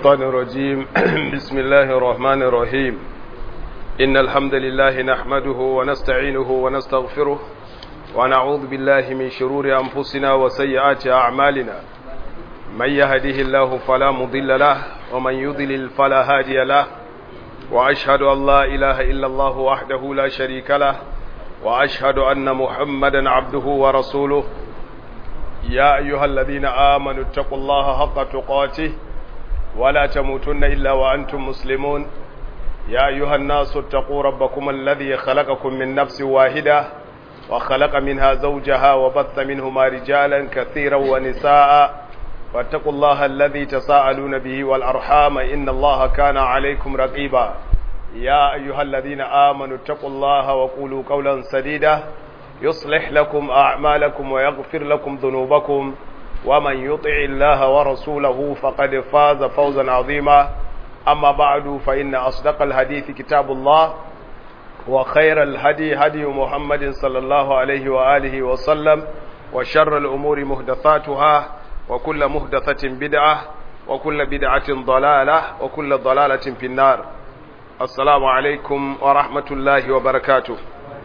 الشيطان الرجيم بسم الله الرحمن الرحيم إن الحمد لله نحمده ونستعينه ونستغفره ونعوذ بالله من شرور أنفسنا وسيئات أعمالنا من يهده الله فلا مضل له ومن يضلل فلا هادي له وأشهد أن لا إله إلا الله وحده لا شريك له وأشهد أن محمدا عبده ورسوله يا أيها الذين آمنوا اتقوا الله حق تقاته ولا تموتن إلا وأنتم مسلمون يا أيها الناس اتقوا ربكم الذي خلقكم من نفس واحدة وخلق منها زوجها وبث منهما رجالا كثيرا ونساء واتقوا الله الذي تساءلون به والأرحام إن الله كان عليكم رقيبا يا أيها الذين آمنوا اتقوا الله وقولوا قولا سديدا يصلح لكم أعمالكم ويغفر لكم ذنوبكم ومن يطع الله ورسوله فقد فاز فوزا عظيما أما بعد فإن أصدق الحديث كتاب الله وخير الهدي هدي محمد صلى الله عليه وآله وسلم وشر الأمور مهدثاتها وكل مهدثة بدعة وكل بدعة ضلالة وكل ضلالة في النار السلام عليكم ورحمة الله وبركاته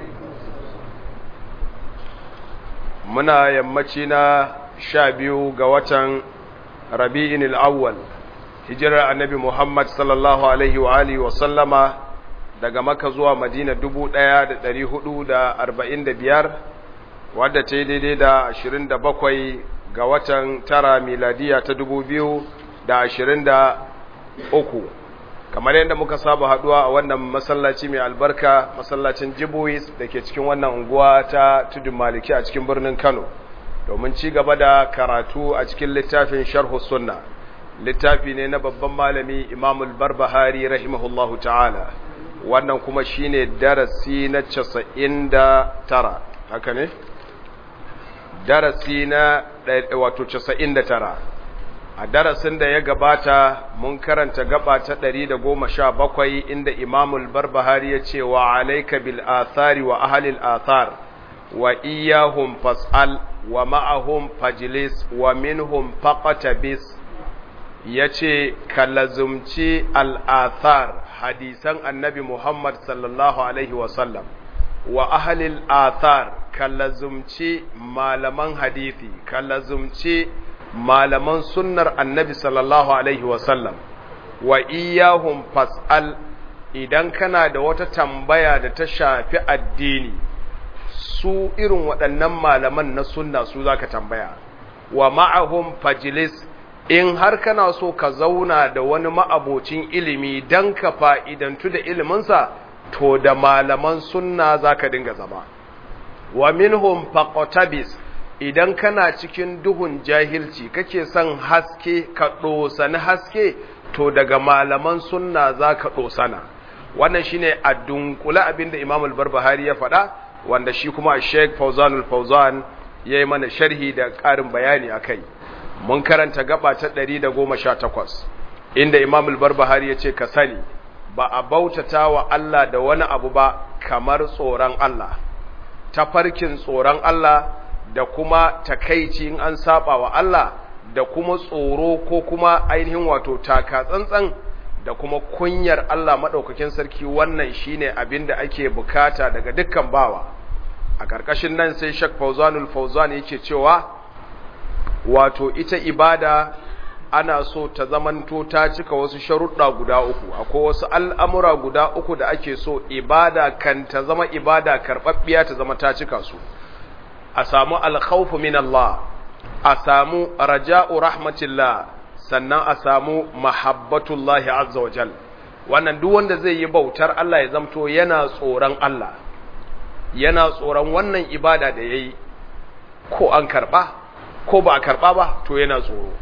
muna yammaci na sha biyu ga watan rabi'in al'awwal hijirar annabi Muhammad sallallahu Alaihi wa Alihi wa sallama daga maka zuwa madina dubu ɗaya da ɗari hudu da arba'in da biyar wadda ta yi daidai da ashirin da bakwai ga watan tara miladiya ta dubu biyu da ashirin da uku kamar yadda muka saba haduwa a wannan masallaci mai albarka masallacin jibuis da ke cikin wannan unguwa ta tudun maliki a cikin birnin kano domin ci gaba da karatu a cikin littafin sharhu sunna littafi ne na babban malami imamul barbahari rahimahullahu ta'ala wannan kuma shine darasi na casa'in da tara haka ne darasi na wato casa'in da tara a darasin da ya gabata mun karanta gaba ta ɗari da goma sha bakwai inda imamul barbahari ya ce wa alaika bil athari wa ahalil athar wa iyahum fas'al wa ma'ahum fajlis wa minhum faqatabis ya ce ka lazumci al'athar hadisan annabi muhammad sallallahu alaihi wasallam wa ahalil athar ka lazumci malaman hadithi ka lazumci malaman sunnar annabi sallallahu alaihi wasallam wa iyahum fas'al idan kana da wata tambaya da ta shafi addini su irin waɗannan malaman na sunna su zaka tambaya wa ma'ahum fajlis in har kana so ka zauna da wani ma'abocin ilimi dan ka fa'idantu da iliminsa to da malaman sunna zaka dinga zama wa minhum faqatabis idan kana cikin duhun jahilci kake son haske ka ɗosani haske to daga malaman sunna za ka ɗosana wannan shine a dunkula abinda imam al-barbahari ya faɗa wanda shi kuma sheikh fauzan al-fauzan ya yi mana sharhi da ƙarin bayani a kai mun karanta gaba ta 118 inda imam al-barbahari ya ce ka sani ba a bautata wa Allah da wani abu ba kamar tsoron Allah tafarkin tsoron Allah da kuma takaici in an saba wa Allah da kuma tsoro ko kuma ainihin wato taka tsantsan da kuma kunyar Allah maɗaukakin sarki wannan shine abin da ake bukata daga dukkan bawa a ƙarƙashin nan sai Sheikh Fauzanul Fauzan yake cewa wato ita ibada ana so ta zamanto ta cika wasu sharuɗa guda uku akwai wasu al'amura guda uku da ake so ibada kan ta zama ibada karɓaɓɓiya ta zama ta cika su a samu alkhawfu min Allah a samu raja'u rahmatillah sannan a samu mahabbatullahi azza wa jal wannan duk wanda zai yi bautar Allah ya zamto yana tsoron Allah yana tsoron wannan ibada da yayi ko an karba ko ba a karba ba to yana tsoro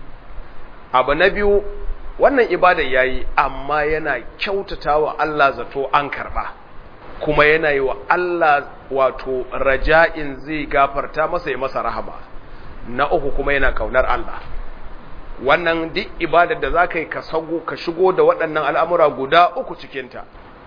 abu na biyu wannan ibada yayi amma yana kyautatawa Allah zato an karba kuma yana yi wa Allah wato raja'in zai gafarta masa ya masa rahama na uku kuma yana kaunar Allah wannan duk ibadar da za ka yi ka sago ka shigo da waɗannan al'amura guda uku cikinta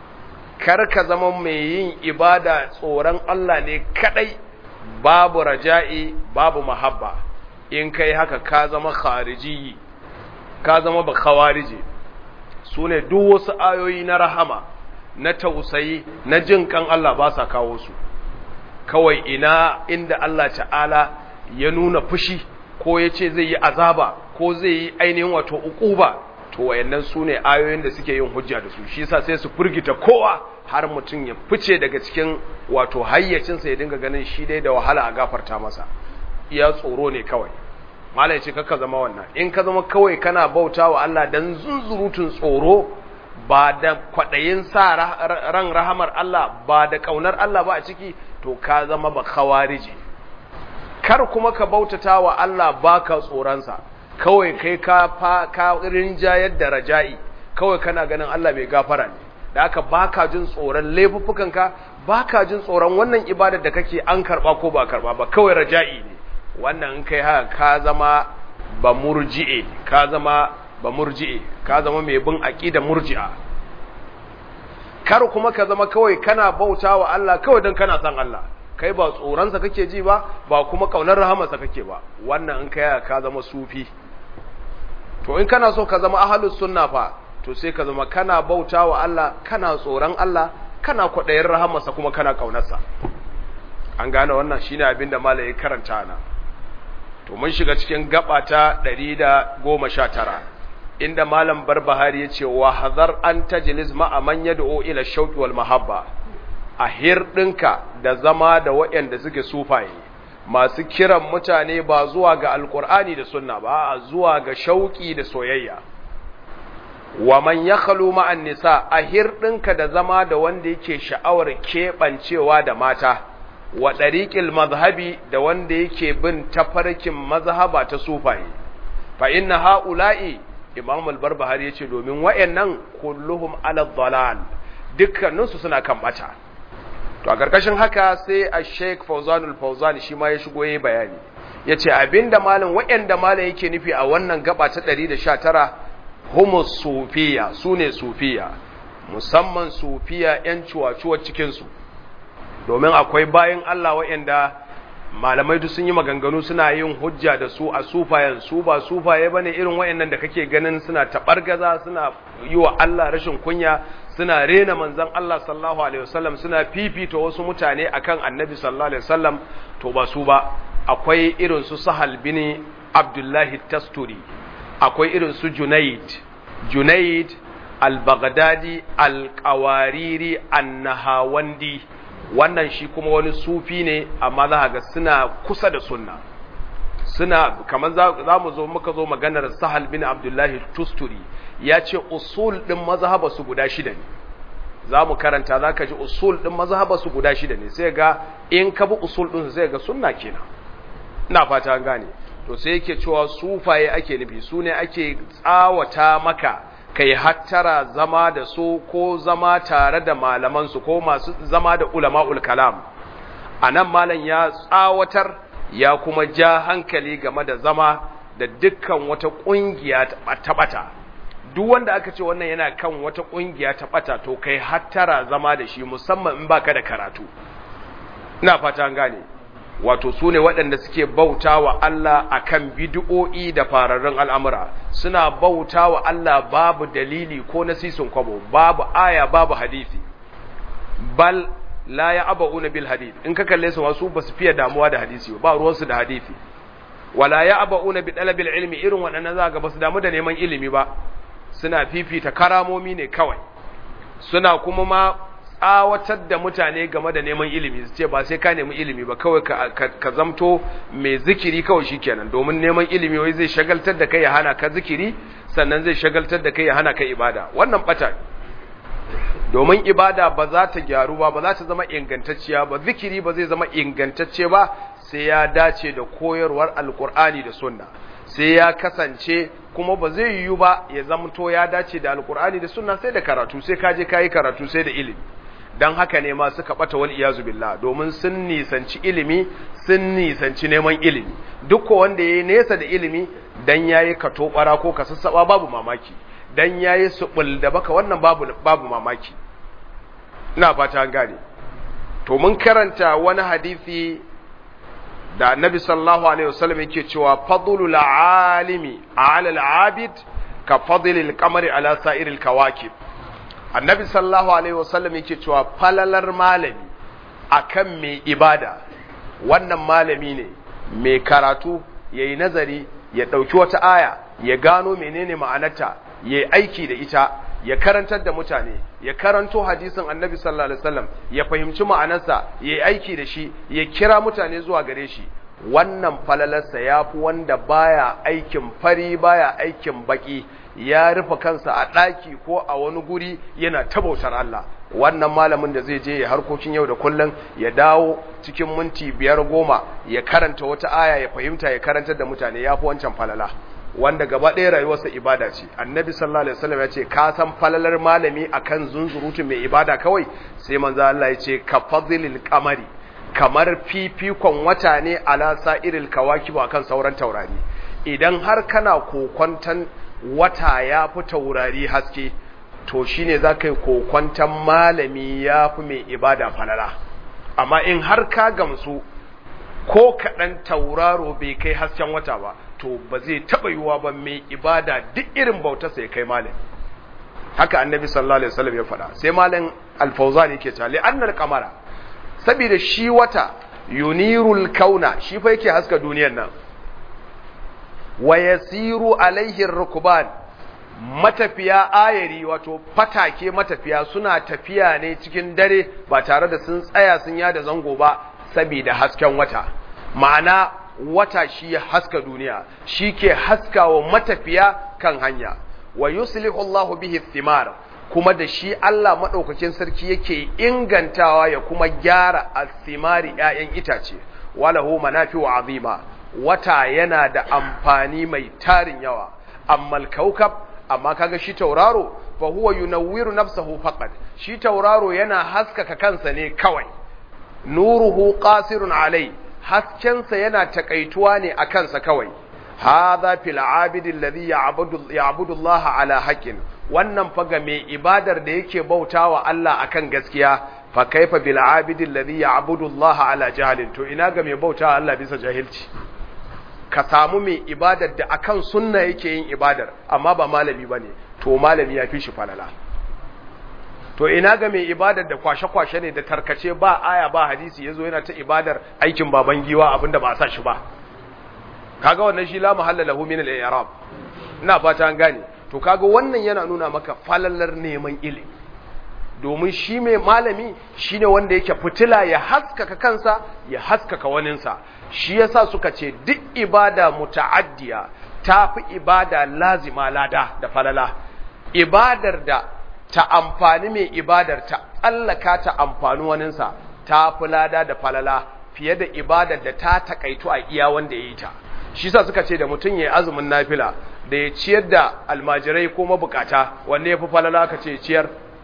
kar ka zama mai yin ibada tsoron Allah ne kaɗai babu raja'i babu mahabba in kai haka ka zama khariji ka zama ba khawarije su ne duk wasu ayoyi na rahama na tausayi na jin kan Allah ba sa kawo su kawai ina inda Allah ta'ala ya nuna fushi ko ya ce zai yi azaba ko zai yi ainihin wato ukuba to wayannan su ne ayoyin da suke yin hujja da su shi yasa sai su furgita kowa har mutum ya fice daga cikin wato hayyacinsa ya dinga ganin shi dai da wahala a gafarta masa iya tsoro ne kawai mala ya ce kakka zama wannan in ka zama kawai kana bauta wa Allah dan zunzurutun tsoro ba da kwaɗayin sa ran rahamar Allah ba da ƙaunar Allah ba a ciki to ka zama ba khawariji kar kuma ka bautata wa Allah baka tsoronsa kawai kai ka fa ka rinjayar da raja'i kawai kana ganin Allah bai gafara ne da haka baka jin tsoron laifuffukanka baka jin tsoron wannan ibadar da kake an karba ko ba karba ba kawai raja'i ne wannan in kai haka ka zama ba murji'e ka zama ba murji'e ka zama mai bin aqida murji'a kar kuma ka zama kawai kana bautawa Allah kawai dan kana san Allah kai ba tsoronsa kake ji ba ba kuma kaunar rahamarsa kake ba wannan in kai ka zama sufi to in kana so ka zama ahlus sunna fa to sai ka zama kana bautawa Allah kana tsoron Allah kana kwaɗayin rahamarsa kuma kana kaunarsa an gane wannan shine abin da malai karanta na to mun shiga cikin gaba ta 119 inda malam barbahari yace wa hazar an tajlis ma'a man yad'u ila shauqi wal mahabba a hirɗinka da zama da waɗanda suke sufaye masu kiran mutane ba zuwa ga alkur'ani da sunna ba a zuwa ga shauƙi da soyayya wa man ya khalu ma'an nisa a hirɗinka da zama da wanda yake sha'awar keɓancewa da mata wa ɗariƙil mazhabi da wanda yake bin tafarkin mazhaba ta sufaye fa inna ha'ula'i imam al-barbahari yace domin wayannan kulluhum ala dhalal dukkaninsu suna kan bata to a ƙarƙashin haka sai a sheik fauzanul fauzan shi ma ya shigo ya bayani ya ce abinda malin waɗanda malin yake nufi a wannan gaba ta 119 humus sufiya su ne sufiya musamman sufiya 'yan cuwa-cuwa cikinsu domin akwai bayan Allah waɗanda malamai duk sun yi maganganu suna yin hujja da su a sufayen su ba sufaye bane irin waɗannan da kake ganin suna taɓargaza suna yi wa Allah rashin kunya suna rena manzan Allah sallallahu alaihi wasallam suna fifita wasu mutane akan annabi sallallahu alaihi wasallam to ba su ba akwai irin su Sahal bin Abdullahi Tasturi akwai irin su Junaid Junaid al-Baghdadi al-Qawariri an-Nahawandi wannan shi kuma wani sufi ne amma za ga suna kusa da sunna suna kamar za mu zo muka zo maganar Sahal bin Abdullahi Tusturi ya ce usul ɗin mazhaba su guda shida ne za mu karanta za ka ji usul ɗin mazhaba su guda shida ne sai ga in ka bi usul ɗin sai ga sunna kenan ina fata an gane to sai yake cewa sufaye ake nufi su ne ake tsawata maka kai hattara zama da su ko zama tare da malamansu ko masu zama da ulama'ul kalam a nan malam ya tsawatar ya kuma ja hankali game da zama da dukkan wata ƙungiya ta ɓata duk wanda aka ce wannan yana kan wata ƙungiya ta ɓata to kai hattara zama da shi musamman in baka da karatu ina fata an gane wato su ne waɗanda suke bauta wa Allah a kan bidi'o'i da fararrun al'amura suna bauta wa Allah babu dalili ko nasisun kwabo babu aya babu hadisi bal la ya aba'una bil hadith in ka kalle su wasu ba su fiye damuwa da hadisi ba ruwansu da hadisi wala ya aba'una bi dalabil ilmi irin waɗannan za ga ba su damu da neman ilimi ba suna fifita karamomi ne kawai suna kuma ma tsawatar da mutane game da neman ilimi su ce ba sai ka nemi ilimi ba kawai ka zamto mai zikiri kawai shikenan domin neman ilimi wai zai shagaltar da kai ya hana ka zikiri sannan zai shagaltar da kai ya hana ka ibada wannan bata domin ibada ba za ta gyaru ba ba za ta zama ingantacciya ba zikiri ba zai zama ingantacce ba sai ya dace da koyarwar alkur'ani da sunna sai ya kasance kuma ba zai yiwu ba ya zamto ya dace da alkur'ani da sunna sai da karatu sai ka je ka yi karatu sai da ilimi don haka ne ma suka bata wal iyazu billah domin sun nisanci ilimi sun nisanci neman ilimi duk wanda yayi nesa da ilimi dan yayi kato bara ko kasassaba babu mamaki dan yayi subul da baka wannan babu babu mamaki ina fata an gane to mun karanta wani hadisi da annabi sallallahu alaihi wasallam yake cewa fadlul alimi ala al-abid ka fadlil qamari ala sa'iril kawakib annabi sallallahu alaihi wasallam yake cewa falalar malami akan mai ibada wannan malami ne mai karatu yayi nazari ya dauki wata aya ya gano menene ma'anarta yayi aiki da ita ya karantar da mutane ya karanto hadisin annabi sallallahu alaihi wasallam ya fahimci ma'anarsa yayi aiki da shi ya kira mutane zuwa gare shi wannan falalarsa ya fi wanda baya aikin fari baya aikin baki ya rufe kansa a ɗaki ko a wani guri yana tabautar Allah wannan malamin da zai je ya harkokin yau da kullum ya dawo cikin minti biyar goma ya karanta wata aya ya fahimta ya karantar da mutane ya fi wancan falala wanda gaba ɗaya rayuwarsa ibada ce annabi sallallahu alaihi wasallam ya ce ka san falalar malami akan zunzurutun mai ibada kawai sai manzo Allah ya ce ka fadlil qamari kamar fifikon wata ne ala sa'iril kawakib akan sauran taurari idan har kana kokwantan wata ya fi taurari haske to shine za ka yi kokwantan malami ya fi mai ibada falala amma in har ka gamsu ko kaɗan tauraro bai kai hasken wata ba to ba zai taɓa yiwuwa ba mai ibada duk irin bautarsa ya kai malami haka annabi sallallahu alaihi wasallam ya faɗa sai malam alfauzani yake cewa li annal qamara saboda shi wata yunirul kauna shi fa yake haska duniyar nan wa yasiru alaihi rukban matafiya ayari wato fatake matafiya suna tafiya ne cikin dare ba tare da sun tsaya sun yada zango ba saboda hasken wata ma'ana wata shi ya haska duniya shi ke haskawa matafiya kan hanya wa yuslihu Allahu bihi thimar kuma da shi Allah madaukakin sarki yake ingantawa ya kuma gyara athimari ƴaƴan itace walahu manafi'u azima wata yana da amfani mai tarin yawa amma al-kaukab amma kaga shi tauraro fa huwa yunawwiru nafsahu faqat shi tauraro yana haskaka kansa ne kawai nuruhu qasirun alai haskensa yana takaituwa ne a kansa kawai hadha fil abidi alladhi ya'budu ya'budu Allah ala haqqin wannan fa ga mai ibadar da yake bautawa Allah akan gaskiya fa kaifa bil abidi alladhi ya'budu Allah ala jahlin to ina ga mai bautawa Allah bisa jahilci ka samu mai ibadar da akan sunna yake yin ibadar amma ba malami bane to malami ya fi shi falala to ina ga mai ibadar da kwashe-kwashe ne da tarkace ba aya ba hadisi yazo yana ta ibadar aikin baban giwa abinda ba a sa shi ba kaga wannan shi la mahalla lahu min al-i'rab ina fata an gane to kaga wannan yana nuna maka falalar neman ilimi domin shi mai malami shine wanda yake fitila ya haskaka kansa ya haskaka waninsa shi yasa suka ce duk ibada muta'addiya tafi ibada lazima lada da falala ibadar da ta amfani mai ibadar ta tsallaka ta amfani waninsa ta fi lada da falala fiye da ibadar da ta takaitu a iya wanda ya yi ta shi sa suka ce da mutum ya yi azumin nafila da ya ciyar da almajirai ko mabukata wanne ya fi falala ka ce ciyar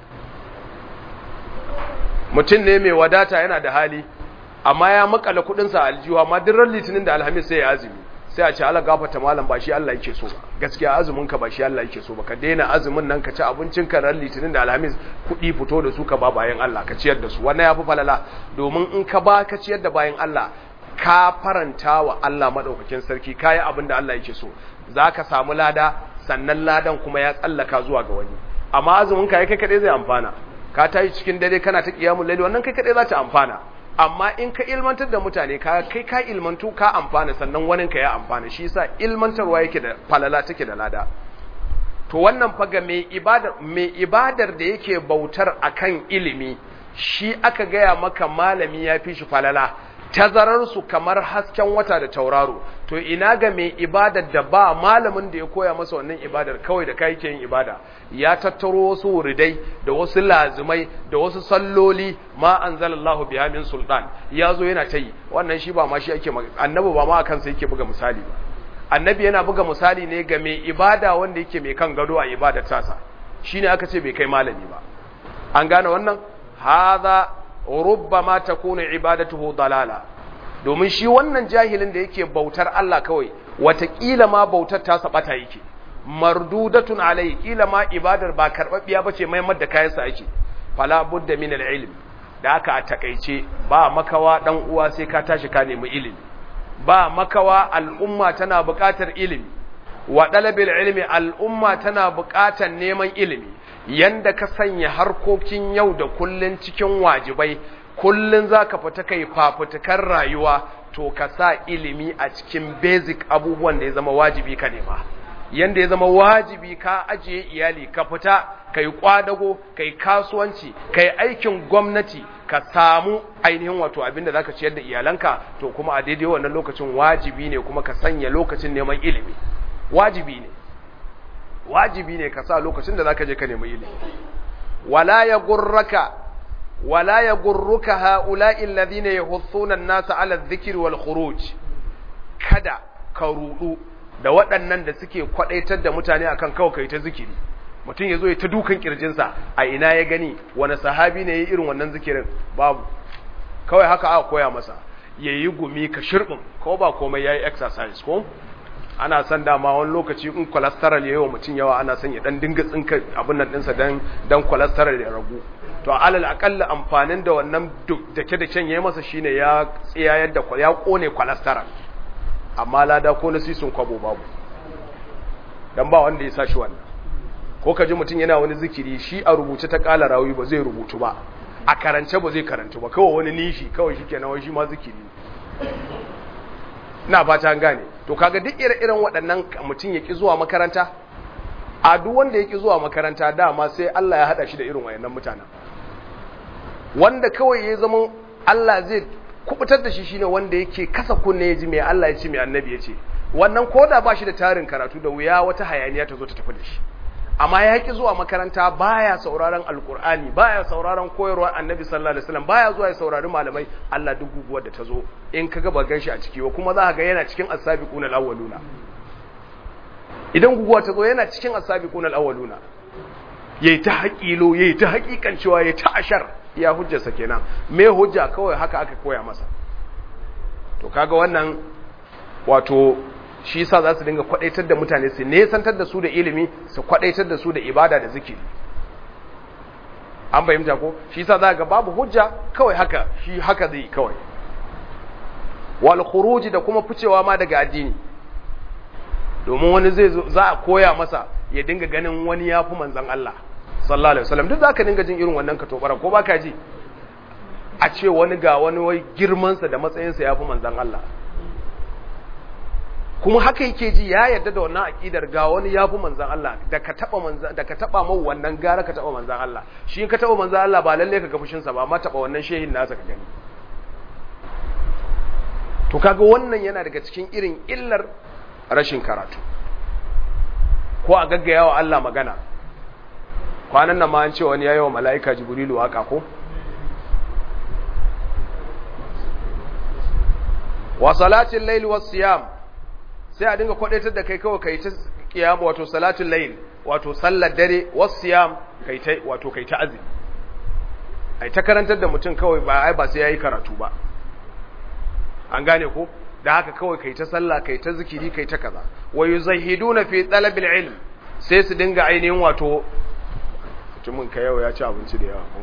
mutum ne mai wadata yana da hali amma ya makala kudinsa a aljihu amma duk litinin da alhamis sai ya azumi sai a ce ala gafata malam ba shi Allah yake so ba gaskiya azumin ka ba shi Allah yake so ba ka daina azumin nan ka ci abincin ka ran litinin da alhamis kuɗi fito da su ka ba bayan Allah ka ciyar da su wannan yafi falala domin in ka ba ka ciyar da bayan Allah ka faranta wa Allah madaukakin sarki kayi abin da Allah yake so zaka samu lada sannan ladan kuma ya tsallaka zuwa ga wani amma azumin ka kai kadai zai amfana ka tayi cikin dare kana ta kiyamul laili wannan kai kadai za ta amfana amma in ka ilmantar da mutane ka kai ka ilmantu ka amfana sannan wani ka ya amfana shi yasa ilmantarwa yake da falala take da lada to wannan faga mai ibadar mai ibadar da yake bautar akan ilimi shi aka gaya maka malami ya fi shi falala tazarar su kamar hasken wata da tauraro to ina ga mai ibadar da ba malamin da ya koya masa wannan ibadar kawai da kai ke yin ibada ya tattaro wasu wuridai da wasu lazimai da wasu salloli ma anzalallahu biha min sultan ya zo yana ta yi wannan shi ba ma shi ake annabi ba ma kansa yake buga misali ba annabi yana buga misali ne ga mai ibada wanda yake mai kan gado a ibadar tasa shine aka ce bai kai malami ba an gane wannan hadha rubbama takunu ibadatuhu dalala domin shi wannan jahilin da yake bautar Allah kawai watakila ma bautar ta sabata yake mardudatun alai kila ma ibadar ba karbabbiya bace mai madda kayansa ake fala budda min ilm da aka a takeice ba makawa dan uwa sai ka tashi ka nemi ilimi ba makawa al'umma tana buƙatar ilimi wa dalabil ilmi al'umma tana buƙatar neman ilimi yanda ka sanya harkokin yau da kullun cikin wajibai kullun zaka fita kai fafutukar rayuwa to ka sa ilimi a cikin basic abubuwan da ya zama wajibi ka nema yanda ya zama wajibi ka ajiye iyali ka fita kai kwadago kai kasuwanci kai aikin gwamnati ka samu ainihin wato abinda zaka ciyar da iyalanka to kuma a daidai wannan lokacin wajibi ne kuma ka sanya lokacin neman ilimi wajibi ne wajibi ne ka sa lokacin da zaka je ka nemi ilimi wala ya gurraka wala ya gurruka ha'ula'i alladhina yahuthuna an-nasa 'ala adh-dhikri wal khuruj kada ka rudu da waɗannan da suke kwadaitar da mutane akan kawai kai ta zikiri mutum yazo ya ta dukan kirjinsa a ina ya gani wani sahabi ne yayi irin wannan zikirin babu kawai haka aka koya masa yayi gumi ka shirbin ko ba komai yayi exercise ko ana son dama wani lokaci in cholesterol yayi wa mutum yawa ana son ya dan dinga tsinka abin nan dinsa dan dan cholesterol ya ragu to alal akalla amfanin da wannan dake da can yayi masa shine ya tsiyayar da ya kone cholesterol amma lada ko na sisun kwabo babu dan ba wanda ya sa shi wannan ko ka ji mutum yana wani zikiri shi a rubuce ta kala rawi ba zai rubutu ba a karance ba zai karantu ba kawai wani nishi kawai shikenan wai shi ma zikiri na fata an gane to kaga duk ire-iren waɗannan mutum ya ki zuwa makaranta a duk wanda ya ki zuwa makaranta dama sai Allah ya haɗa shi da irin wayannan mutanen wanda kawai ya zama Allah zai kubutar da shi shine wanda yake kasa kunne ya ji mai Allah ya ce mai annabi ya ce wannan koda ba shi da tarin karatu da wuya wata hayaniya ta zo ta tafi da shi amma ya ki zuwa makaranta baya sauraron alkur'ani baya sauraron koyarwar annabi sallallahu alaihi wasallam baya zuwa ya saurari malamai Allah duk guguwar da ta zo in kaga ba ganshi a ciki ba kuma za ka ga yana cikin as-sabiquna al-awwaluna idan guguwa ta zo yana cikin as-sabiquna al-awwaluna yayi ta haƙilo yayi ta haƙiƙan cewa yayi ta ashar ya hujjarsa kenan me hujja kawai haka aka koya masa to kaga wannan wato shi yasa za su dinga kwadaitar da mutane su nesantar da su da ilimi su kwadaitar da su da ibada da zikiri an fahimta ko shi yasa za ga babu hujja kawai haka shi haka zai kawai wal khuruji da kuma ficewa ma daga addini domin wani zai za a koya masa ya dinga ganin wani yafi manzon Allah sallallahu alaihi wasallam duk zaka dinga jin irin wannan katobara ko baka ji a ce wani ga wani wai girman sa da matsayin sa yafi manzon Allah kuma haka yake ji ya yarda da wannan aqidar ga wani yafi manzon Allah da ka taba manzon da ka taba mau wannan gara ka taba manzon Allah shi in ka taba manzon Allah ba lalle ka ga fushin sa ba amma taba wannan shehin nasa ka gani to kaga wannan yana daga cikin irin illar rashin karatu ko a gaggaya wa Allah magana kwanan nan ma an ce wani yayi wa mala'ika jibrilu haka ko wa salatin layl was siyam sai a dinga kwadaitar da kai kawai kai ta kiyam wato salatul layl wato sallar dare was siyam kai ta wato kai ta azumi ai ta karantar da mutum kawai ba ai ba sai yayi karatu ba an gane ko da haka kawai kai ta sallah kai ta zikiri kai ta kaza wa yuzahiduna fi talabil ilm sai su dinga ainihin wato mutumin ka yau ya ci abinci da yawa ko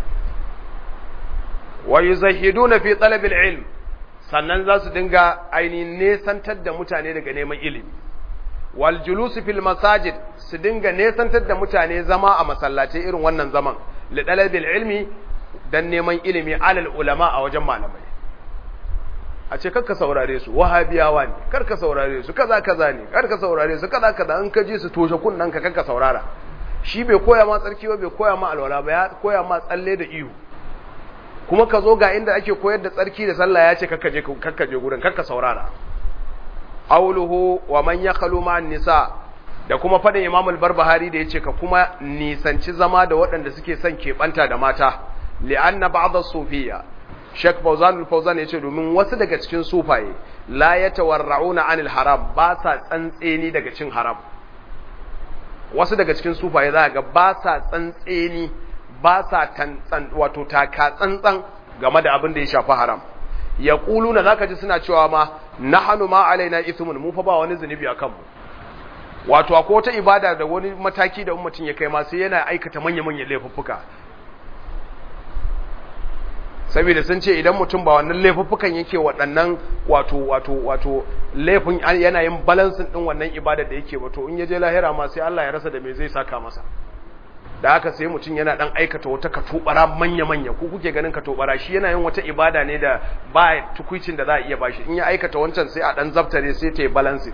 wa yuzahiduna fi talabil ilm sannan za su dinga ainihin nesantar da mutane daga neman ilimi wal julus fil masajid su dinga nesantar da mutane zama a masallatai irin wannan zaman li talabil ilmi dan neman ilimi alal ulama a wajen malamai a ce karka saurare su wahabiyawa ne karka saurare su kaza kaza ne karka saurare su kaza kaza in ka ji su toshe kunnan ka karka saurara shi bai koya ma tsarki ba bai koya ma alwala ba ya koya ma tsalle da ihu kuma ka zo ga inda ake koyar da tsarki da sallah ya ce karka je karka je gurin karka saurara auluhu wa man yakhalu ma nisa da kuma fadin Imam al-Barbahari da yace ka kuma nisanci zama da waɗanda suke son keɓanta da mata li'anna ba'd as-sufiyya Sheikh Fauzan al-Fauzan yace domin wasu daga cikin sufaye la yatawarra'una 'anil haram ba sa tsantseni daga cin haram wasu daga cikin sufaye za ga ba sa tsantseni ba sa tantsan wato taka tsantsan game da abin da ya shafi haram yaquluna zaka ji suna cewa ma nahnu ma alaina ithmun mu fa ba wani zunubi akan mu wato akwai wata ibada da wani mataki da ummatin ya kai ma sai yana aikata manya-manyan laifuffuka saboda sun ce idan mutum ba wannan laifuffukan yake waɗannan wato wato wato laifin yana yin balansin din wannan ibada da yake wato in ya je lahira ma sai Allah ya rasa da me zai saka masa da haka sai mutum yana dan aikata wata katobara manya-manya ko kuke ganin katobara shi yana yin wata ibada ne da ba tukuicin da za a iya bashi in ya aikata wancan sai a dan zaftare sai ta yi balancing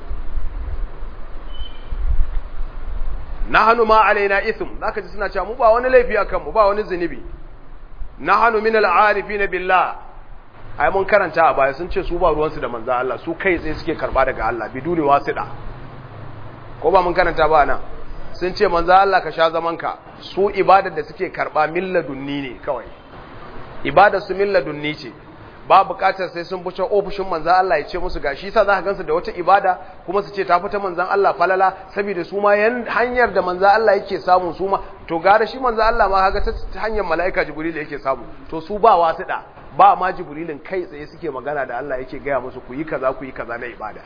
nahanu ma alaina ithm zaka ji suna cewa mu ba wani laifi akan mu ba wani zunubi nahanu min al-arifin billah ai mun karanta a baya sun ce su ba ruwansu da manzo Allah su kai tsaye suke karba daga Allah biduni wasida ko ba mun karanta ba nan sun ce manzo Allah ka sha zaman ka su ibadar da suke karba milladunni ne kawai ibadar su milladunni ce ba bukatar sai sun buce ofishin manzo Allah ya ce musu gashi sa za ka gansu da wata ibada kuma su ce ta fita manzon Allah falala saboda su ma hanyar da manzo Allah yake samu su ma to gara shi manzo Allah ma kaga ta hanyar malaika jibril yake samu to su ba wasuda ba ma jibrilin kai tsaye suke magana da Allah yake gaya musu ku yi kaza ku yi kaza na ibada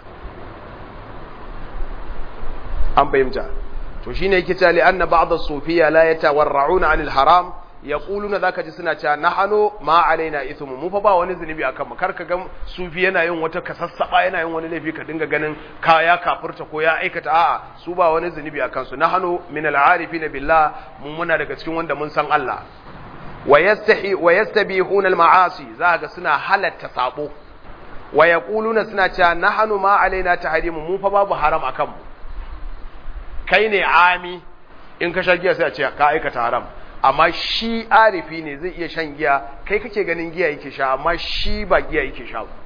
an fahimta to shine yake cewa li anna ba'd as-sufiyya la yatawarra'una 'anil haram yaquluna zaka ji suna cewa nahanu ma alaina ithmu mu fa ba wani zunubi akan mu kar ka ga sufi yana yin wata kasassaba yana yin wani laifi ka dinga ganin kaya kafirta ko ya aikata a'a su ba wani zunubi akan su nahanu min al-arifina billah mu muna daga cikin wanda mun san Allah wa yastahi wa yastabihuna al-ma'asi zaka suna halatta sabo wa yaquluna suna cewa nahanu ma alaina tahrimu mu fa babu haram akan mu kai ne ami in ka sha giya sai a ce ka aikata haram amma shi arifi ne zai iya shan giya kai kake ganin giya yake sha amma shi ba giya yake sha ba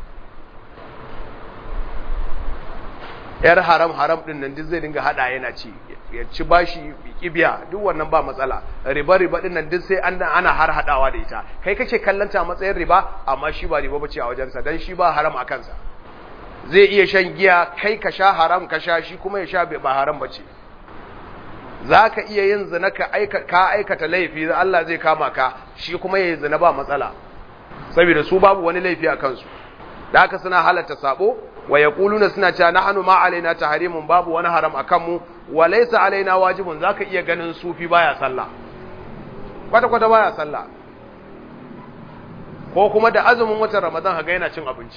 yar haram haram din nan duk zai dinga hada yana ci ya ci bashi kibiya duk wannan ba matsala riba riba din nan duk sai an ana har hadawa da ita kai kake kallanta a matsayin riba amma shi ba riba bace a wajensa dan shi ba haram a kansa zai iya shan giya kai ka sha haram ka sha shi kuma ya sha ba haram bace za ka iya yin zina ka aikata laifi Allah zai kama ka shi kuma ya yi zina ba matsala saboda su babu wani laifi a kansu da haka suna halatta sabo wa ya kuluna suna cewa na hannu ma alaina ta harimun babu wani haram a kanmu wa laisa alaina wajibun za ka iya ganin sufi baya sallah kwata-kwata baya sallah ko kuma da azumin watan ramadan haga yana cin abinci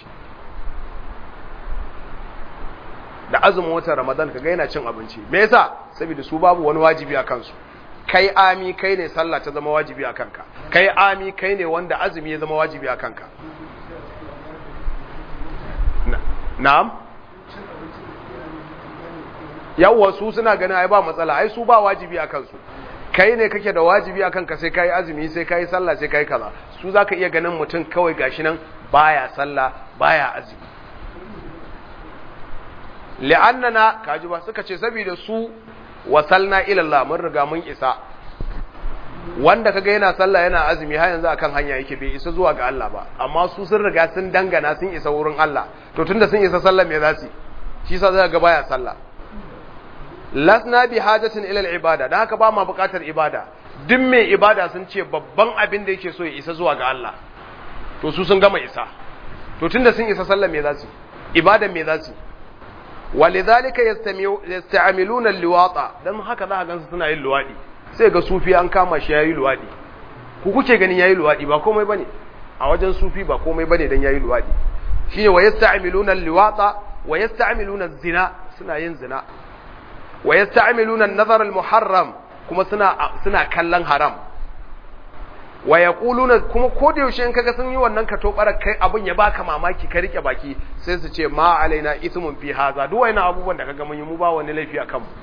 da azumin watan Ramadan kaga yana cin abinci me yasa saboda su babu wani wajibi a kansu kai ami kai ne sallah ta zama wajibi a kanka kai ami kai ne wanda azumi ya zama wajibi a kanka na'am yawwa su suna ganin ai ba matsala ai su ba wajibi a kansu kai ne kake da wajibi a kanka sai kai azumi sai kai sallah sai kai kaza su zaka iya ganin mutum kawai gashi nan baya sallah baya azumi li'annana kaji ba suka ce saboda su wasalna ila Allah mun riga mun isa wanda kaga yana sallah yana azumi har yanzu akan hanya yake bai isa zuwa ga Allah ba amma su sun riga sun dangana sun isa wurin Allah to tunda sun isa sallah me za su shi yasa zaka ga baya sallah lasna bi hajatin ila al-ibada dan haka ba ma buƙatar ibada duk mai ibada sun ce babban abin da yake so ya isa zuwa ga Allah to su sun gama isa to tunda sun isa sallah me za su ibada me za su walidhalika yasta'miluna al-liwata dan haka za ka gansu suna yin luwadi sai ga sufi an kama shi yayi luwadi ku kuke ganin yayi luwadi ba komai bane a wajen sufi ba komai bane dan yayi luwadi shine wa yasta'miluna al-liwata wa yasta'miluna az-zina suna yin zina wa yasta'miluna an-nazar al-muharram kuma suna suna kallon haram wa yaquluna kuma ko da yaushe in kaga sun yi wannan ka tobara kai abun ya baka mamaki ka rike baki sai su ce ma alaina ithmun fi haza duk wayannan abubuwan da kaga mun yi mu ba wani laifi akan mu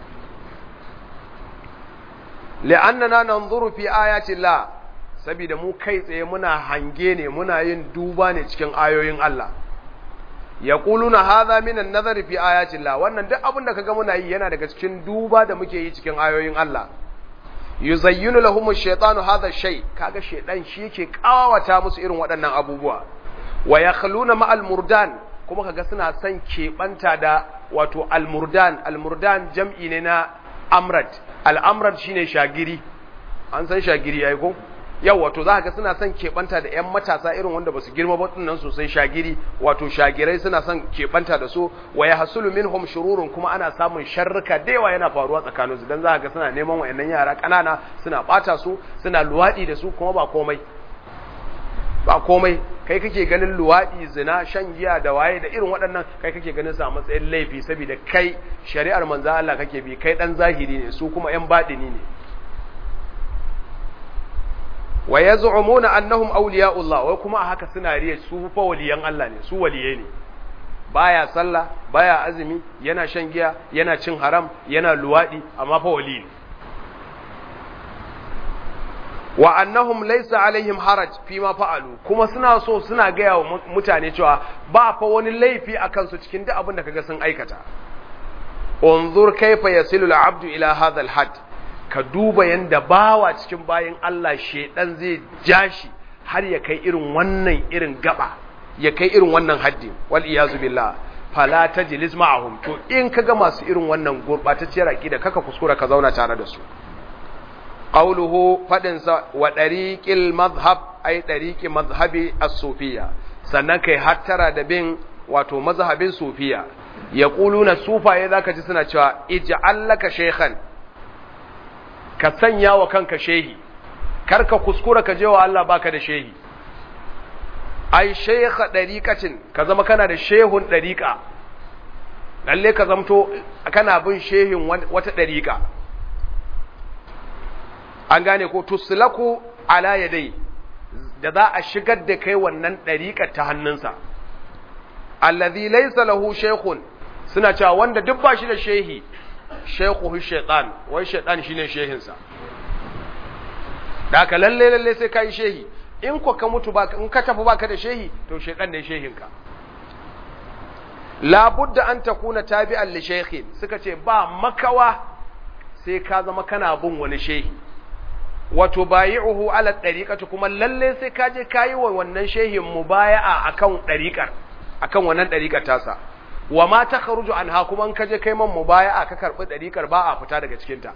li'annana nanzuru fi ayati llah saboda mu kai tsaye muna hange ne muna yin duba ne cikin ayoyin Allah yaquluna hadha min an-nazari fi ayati llah wannan duk abin da kaga muna yi yana daga cikin duba da muke yi cikin ayoyin Allah yuzayyinu lahum ash-shaytanu hadha shay kaga shaydan shi yake kawata musu irin waɗannan abubuwa wa yakhluna ma'al murdan kuma kaga suna son keɓanta da wato al-murdan al-murdan jam'i ne na amrad al-amrad shine shagiri an san shagiri yayi ko yau wato za ga suna son keɓanta da 'yan matasa irin wanda ba su girma ba nan sosai shagiri wato shagirai suna son keɓanta da su wa ya hasulu minhum shururun kuma ana samun sharruka da yawa yana faruwa tsakanin su dan za ga suna neman wayannan yara ƙanana suna ɓata su suna luwaɗi da su kuma ba komai ba komai kai kake ganin luwaɗi zina shan giya da waye da irin waɗannan kai kake ganin sa matsayin laifi saboda kai shari'ar manzo Allah kake bi kai dan zahiri ne su kuma yan baɗini ne wa yaz'umuna annahum awliya'ullah wai kuma a haka suna riya su fa waliyan Allah ne su waliyai ne baya sallah baya azumi yana shan giya yana cin haram yana luwaɗi amma fa wali ne wa annahum laysa alaihim haraj fi ma fa'alu kuma suna so suna gaya wa mutane cewa ba fa wani laifi akan su cikin duk abin da kaga sun aikata unzur kaifa yasilu al-abdu ila hadha al-had ka duba yanda bawa cikin bayin Allah shedan zai jashi har ya kai irin wannan irin gaba ya kai irin wannan haddi wal iyazu billah fala tajlis ma'ahum to in kaga masu irin wannan gurbatacciyar aqida kaka kuskura ka zauna tare da su qawluhu fadin sa wa dariqil madhhab ay dariqi madhhabi as-sufiyya sannan kai hattara da bin wato mazhabin sufiya yaquluna sufaye zaka ji suna cewa ij'al laka shaykhan ka sanya wa kanka shehi karka kuskura ka je wa Allah baka da shehi ai shaykha dariqatin ka zama kana da shehun dariqa lalle ka zamto kana bin shehin wata dariqa an gane ko tuslaku ala yadai da za a shigar da kai wannan dariqar ta hannunsa allazi laysa lahu shaykhun suna cewa wanda duk ba shi da shehi shaykhuhu shaytan wai shaytan shine shehinsa da ka lalle lalle sai kai shehi in ko ka mutu baka in ka tafi baka da shehi to shaytan ne shehinka la budda an takuna tabi'an li shaykhin suka ce ba makawa sai ka zama kana bin wani shehi wato bayi'uhu ala tariqati kuma lalle sai ka je kayi wa wannan shehin mubaya'a akan tariqar akan wannan tariqar tasa wa ma takhruju anha kuma in ka je kai man mubaya'a ka karbi tariqar ba a fita daga cikin ta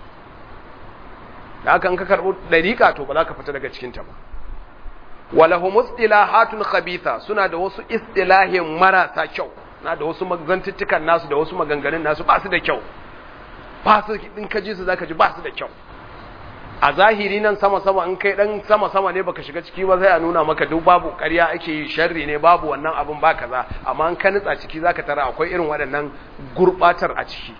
da haka in ka karbi tariqa to ba za ka fita daga cikin ta ba walahum istilahatun khabitha suna da wasu istilahin marasa kyau na da wasu magantuttukan nasu da wasu maganganun nasu ba su da kyau ba su in ka ji su zaka ji ba su da kyau a zahiri nan sama-sama in kai dan sama-sama ne baka shiga ciki ba sai a nuna maka duk babu ƙarya ake yi sharri ne babu wannan abin ba kaza amma in ka nutsa ciki zaka tara akwai irin waɗannan gurbatar a ciki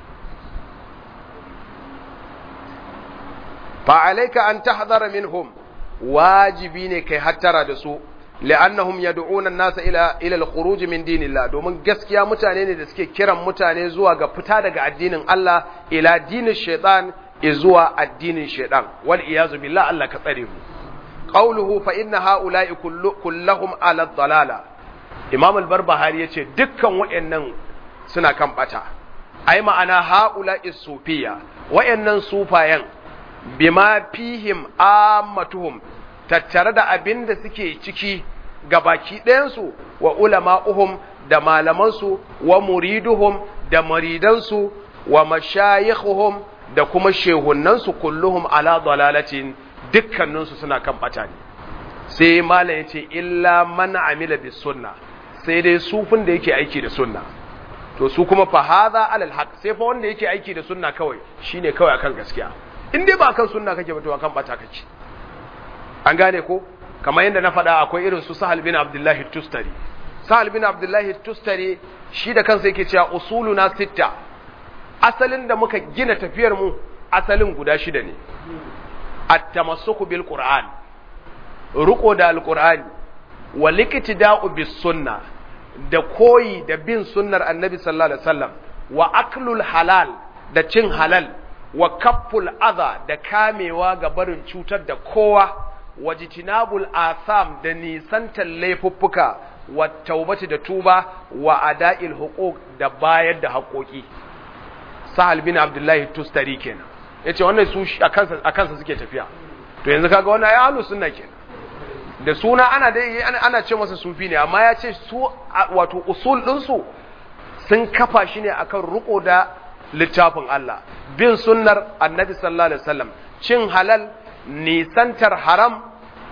fa alayka an tahdhara minhum wajibi ne kai hattara da su li'annahum yad'una an-nasa ila ila al-khuruj min dinillah domin gaskiya mutane ne da suke kiran mutane zuwa ga fita daga addinin Allah ila dinin shaytan zuwa addinin shaidan wal iyazu billah Allah ka tsare mu qawluhu fa inna haula'i kulluhum ala dalala imam al-barbahari yace dukkan wayannan suna kan bata ai ma'ana haula'i sufiya wayannan sufayan bima fihim ammatuhum tattare da abinda suke ciki gabaki ɗayansu wa ulama'uhum da malamansu wa muriduhum da maridansu wa mashayikhuhum da kuma shehunansu kulluhum ala dalalatin dukkaninsu suna kan bata ne sai malam yace illa man amila bis sunna sai dai sufin da yake aiki da sunna to su kuma fa hadha alal haq sai fa wanda yake aiki da sunna kawai shine kawai akan gaskiya in dai ba kan sunna kake ba to akan bata kake an gane ko kamar yadda na faɗa akwai irin su Sahal bin Abdullahi Tustari Sahal bin Abdullahi Tustari shi da kansa yake cewa usuluna sitta asalin da muka gina tafiyar mu asalin guda shida ne at-tamassuku bil qur'an ruko da alqur'ani wa liqtida'u bis sunna da koyi da bin sunnar annabi sallallahu alaihi wasallam wa aklul halal da cin halal wa kafful adha da kamewa ga barin cutar da kowa wa jitinabul asam da nisantar laifuffuka wa taubati da tuba wa ada'il huquq da bayar da haƙoƙi sahal bin abdullahi tustari kenan yace wannan su a kansa a kansa suke tafiya to yanzu kaga wannan ya ahlus sunna kenan da suna ana dai ana ce masa sufi ne amma ya ce su wato usul din su sun kafa shi ne akan ruko da littafin Allah bin sunnar annabi sallallahu alaihi wasallam cin halal nisantar haram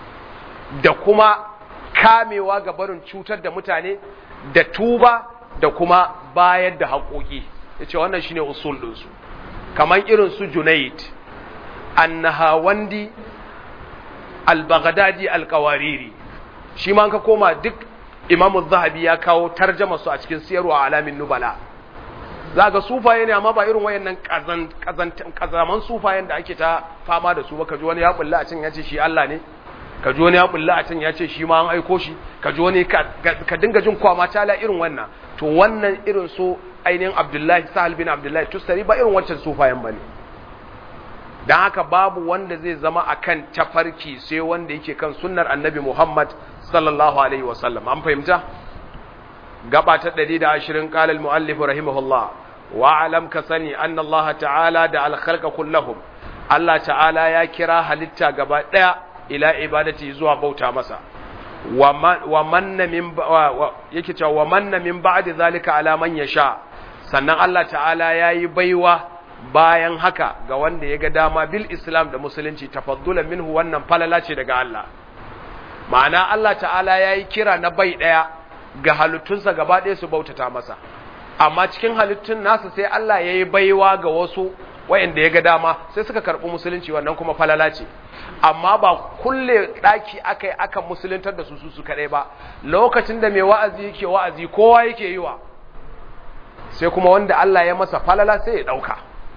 da kuma kamewa ga barin cutar da mutane da tuba da kuma bayar da haƙoƙi yace wannan shine usul ɗinsu kamar irin su Junayd annahawandi al-Baghdadi al-Qawariri shi ma ka koma duk imamu zahabi ya kawo tarjama su a cikin siyarwa alamin nubala za ga sufaye ne amma ba irin wayannan kazaman sufayen da ake ta fama da su ba ka ji wani ya bulla a can ya ce shi Allah ne ka ji wani ya bulla a can ya ce shi ma an aiko shi ka ji wani ka dinga jin kwama tala irin wannan to wannan irin su ainihin abdullahi sahal bin abdullahi tustari ba irin wancan sufayen ba ne don haka babu wanda zai zama akan tafarki sai wanda yake kan sunnar annabi muhammad sallallahu alaihi wasallam an fahimta gaba ta 120 qala al-muallif rahimahullah wa alam ka sani anna Allah ta'ala da al-khalqa kullahum Allah ta'ala ya kira halitta gaba daya ila ibadati zuwa bauta masa wa manna min yake cewa wa manna min ba'di zalika ala man yasha sannan Allah ta'ala yayi baiwa bayan haka ga wanda ya ga dama bil islam da musulunci tafaddulan minhu wannan falala ce daga Allah ma'ana Allah ta'ala yayi kira na bai daya ga halittunsa gaba ɗaya su bautata masa amma cikin halittun nasa sai Allah yayi baiwa ga wasu wayanda ya ga dama sai suka karɓi musulunci wannan kuma falala ce amma ba kulle ɗaki aka yi aka musuluntar da su su su kaɗai ba lokacin da mai wa'azi yake wa'azi kowa yake yi wa sai kuma wanda Allah ya masa falala sai ya ɗauka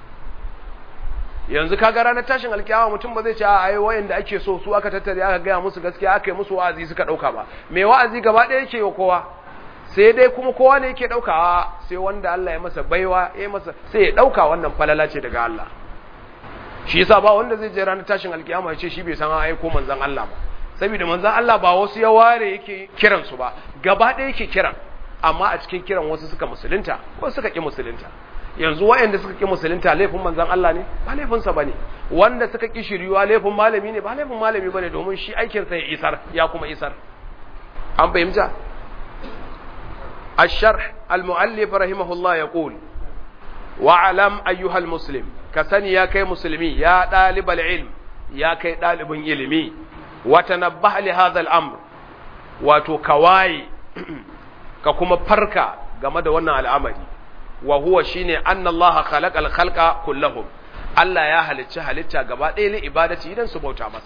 yanzu kaga ranar tashin alkiyama mutum ba zai ce a ai wayanda ake so su aka tattare aka gaya musu gaskiya aka yi musu wa'azi suka ɗauka ba mai wa'azi gaba ɗaya yake yi kowa sai dai kuma kowa ne yake ɗauka sai wanda Allah ya masa baiwa ya masa sai ya ɗauka wannan falala ce daga Allah shi yasa ba wanda zai je ranar tashin alkiyama ya ce shi bai san an aiko manzon Allah ba saboda manzon Allah ba wasu ya ware yake kiran su ba gaba ɗaya yake kiran amma a cikin kiran wasu suka musulunta wasu suka ki musulunta yanzu wayanda suka ki musulunta laifin manzon Allah ne ba laifin sa bane wanda suka ki shiryuwa laifin malami ne ba laifin malami bane domin shi aikin sa ya isar ya kuma isar an fahimta الشرح المؤلف رحمه الله يقول واعلم أيها المسلم كسني يا كي مسلمي يا طالب العلم يا كي طالب علمي وتنبه لهذا الأمر وتكواي ككما فركا game da wannan al'amari wa huwa shine anna Allah khalaqa al-khalqa kullahum Allah ya halicci halitta gaba ɗaya li ibadati idan su bauta masa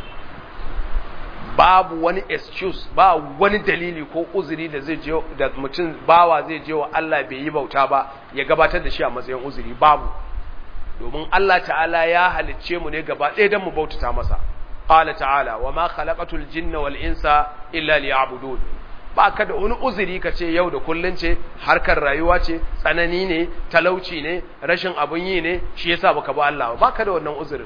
babu wani excuse ba wani dalili ko uzuri da zai je da mutum bawa zai je wa Allah bai yi bauta ba ya gabatar da shi a matsayin uzuri babu domin Allah ta'ala ya halicce mu ne gaba ɗaya don mu bautata masa qala ta'ala wa ma khalaqatul jinna wal insa illa liya'budun ba ka da wani uzuri ka ce yau da kullun ce harkar rayuwa ce tsanani ne talauci ne rashin abun yi ne shi yasa baka ba Allah ba ka da wannan uzurin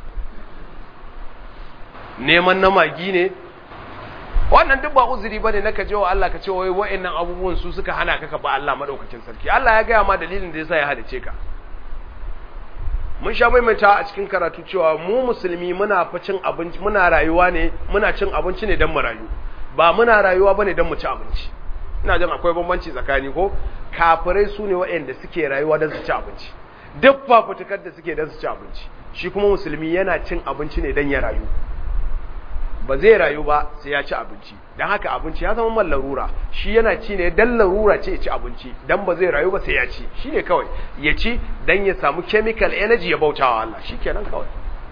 neman na magi ne wannan duk ba uzuri bane na ka je wa Allah ka ce wai wa'annan abubuwan su suka hana ka ka ba Allah madaukakin sarki Allah ya gaya ma dalilin da yasa ya halice ka mun sha maimaita a cikin karatu cewa mu musulmi muna fa cin abinci muna rayuwa ne muna cin abinci ne dan mu rayu ba muna rayuwa bane dan mu ci abinci ina jin akwai bambanci tsakani ko kafirai su ne waɗanda suke rayuwa dan su ci abinci duk fafutukar da suke dan su ci abinci shi kuma musulmi yana cin abinci ne dan ya rayu ba zai rayu ba sai ya ci abinci don haka abinci ya zama man larura shi yana ci ne dan larura ce ya ci abinci dan ba zai rayu ba sai ya ci shi ne kawai ya ci dan ya samu chemical energy ya bautawa Allah shi kenan kawai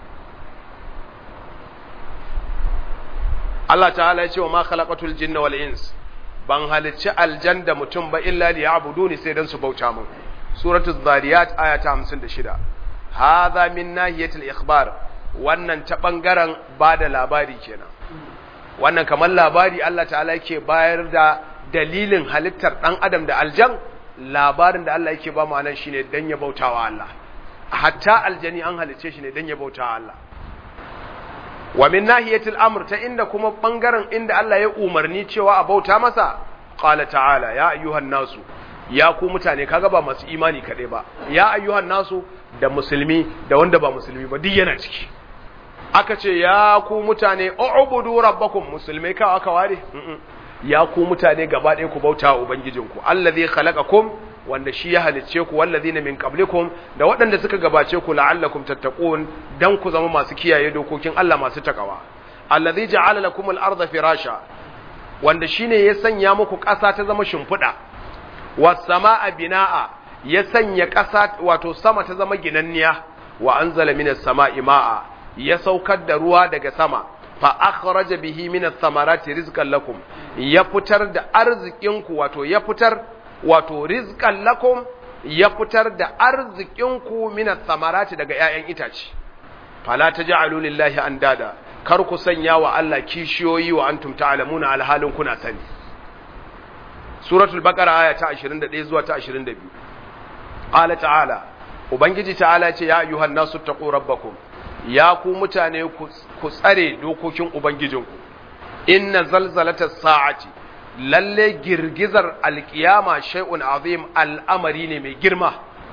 Allah ta'ala ya ce wa ma khalaqatul jinna wal ins ban halicci aljan da mutum ba illa liya'buduni sai dan su bauta min suratul zariyat aya ta 56 hadha min nahiyatil ikhbar wannan ta ɓangaren ba da labari kenan wannan kamar labari Allah ta'ala yake bayar da dalilin halittar ɗan adam da aljan labarin da Allah yake ba mu anan shine dan ya bautawa Allah hatta aljani an halice shi ne dan ya bautawa Allah wa min nahiyatil amr ta inda kuma ɓangaren inda Allah ya umarni cewa a bauta masa qala ta'ala ya ayyuhan nasu ya ku mutane kaga ba masu imani kaɗai ba ya ayyuhan nasu da musulmi da wanda ba musulmi ba duk yana ciki aka ce ya ku mutane ubudu rabbakum musulmai ka aka ware ya ku mutane gaba ɗaya ku bauta wa ubangijinku allazi khalaqakum wanda shi ya halicce ku wallazina min qablikum da waɗanda suka gabace ku la'allakum tattaqun dan ku zama masu kiyaye dokokin Allah masu takawa allazi ja'ala lakum al-ardha firasha wanda shine ya sanya muku ƙasa ta zama shimfiɗa was samaa binaa ya sanya ƙasa wato sama ta zama ginanniya wa anzala minas sama'i ma'a ya saukar da ruwa daga sama fa akhraja bihi min ath-thamarati rizqan lakum ya fitar da arzikinku wato ya fitar wato rizqan lakum ya fitar da arzikinku min ath-thamarati daga ƴaƴan itace fala taj'alu lillahi andada kar ku sanya wa Allah kishiyoyi wa antum ta'lamuna alhalin kuna sani suratul baqara aya ta 21 zuwa ta 22 qala ta'ala ubangiji ta'ala ce ya ayyuhan nasu taqu rabbakum ya ku mutane ku tsare dokokin ubangijinku inna zalzalatas sa'ati lalle girgizar alkiyama shay'un azim al'amari ne mai girma